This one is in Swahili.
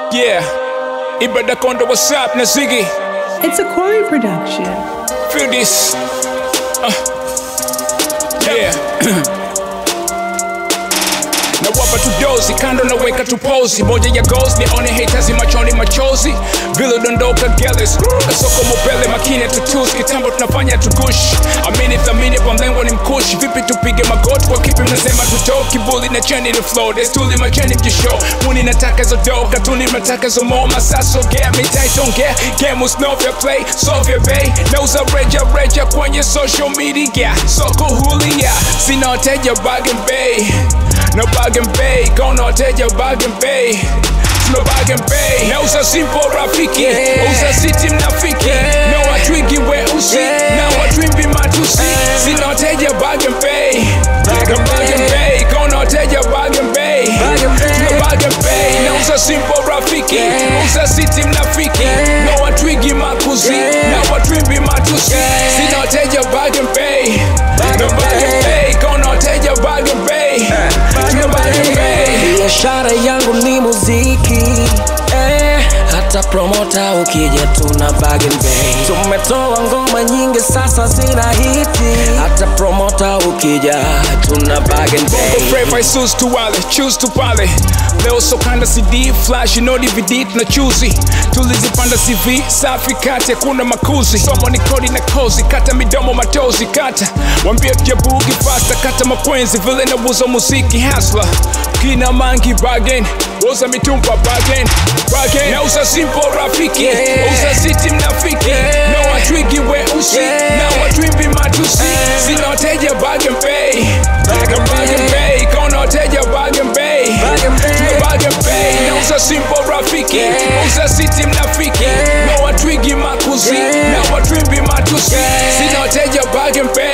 Yeah, Ibada Kondo, what's up, Nazigi? It's a Corey production. Feel this. Uh, yeah. nawapa tudozi kando naweka tupozi moja ya goals nione haters machoni machozi vile dondoka geles kasoko mopele makine tutus kitambo tunafanya tugush amini thamini kwa mlengo ni mkushi vipi tupige magoti kwa kipi mnasema tutoki bully na cheni ni flow destuli macheni mjisho muni nataka hizo do katuni nataka hizo mo masaso gea mitaitongea game usnovya play sovya bay nauza reja reja kwenye social media soko hulia sina wateja bagen bay no bargain bay gonna wateja bargain bay no bargain bay nauza simple rafiki uza city mnafiki na watwingi weusi na watwimbi matusi sina wateja bargain bay no bargain bay gonna wateja bargain bay no bargain bay nauza simple rafiki uza city mnafiki na watwingi makuzi na watwimbi matusi sina wateja bargain bay no bargain bay gonna wateja bargain bay no bargain bay biashara yangu ni muziki eh, hata promota ukija tuna bargain bay tumetoa ngoma nyingi sasa zina hiti hata promota ukija tuna bargain bay Brave I choose to wale, choose to pale leo sokanda cd flash no dvd tuna chuzi tulizipanda cv safi kati hakuna makuzi somo ni kodi na kozi kata midomo matozi kata wambia jabugi fasta kata makwenzi vile nauza muziki hasla kina mangi bagen uza mitumba bagen bagen nauza simple rafiki uza city mnafiki na watwigi weusi na watwimbi matusi sina wateja bagen bay no bargain bay kona wateja bargain bay no bargain bay nauza simple rafiki uza city mnafiki na watwigi makuzi na watwimbi matusi sina wateja bargain bay